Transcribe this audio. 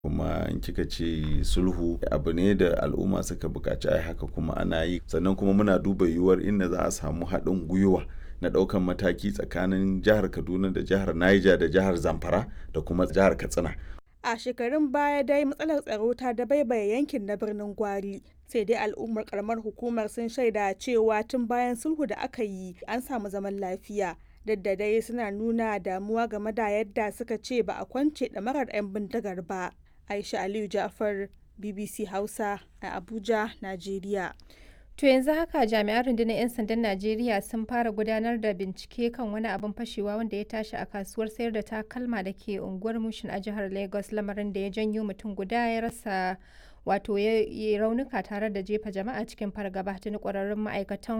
kuma in kika ce sulhu abu ne da al'umma suka buƙaci a haka kuma ana yi sannan kuma muna duba yiwuwar inda za a samu haɗin gwiwa na ɗaukan mataki tsakanin jihar kaduna da jihar niger da jihar zamfara da kuma jihar katsina a shekarun baya dai matsalar tsaro ta dabaibaye yankin na birnin gwari sai dai al'ummar karamar hukumar sun shaida cewa tun bayan sulhu da aka yi an samu zaman lafiya duk da dai suna nuna damuwa game da yadda suka ce ba a kwance ɗamarar 'yan bindigar ba aisha aliyu jafar bbc hausa a abuja najeriya To yanzu haka jami'an rundunar 'yan sandan Najeriya sun fara gudanar da bincike kan wani abin fashewa wanda ya tashi a kasuwar sayar da takalma da ke unguwar Mushin a jihar Lagos lamarin da ya janyo mutum guda ya rasa wato ya raunuka tare da jefa jama'a cikin fargaba tuni kwararrun ma'aikatan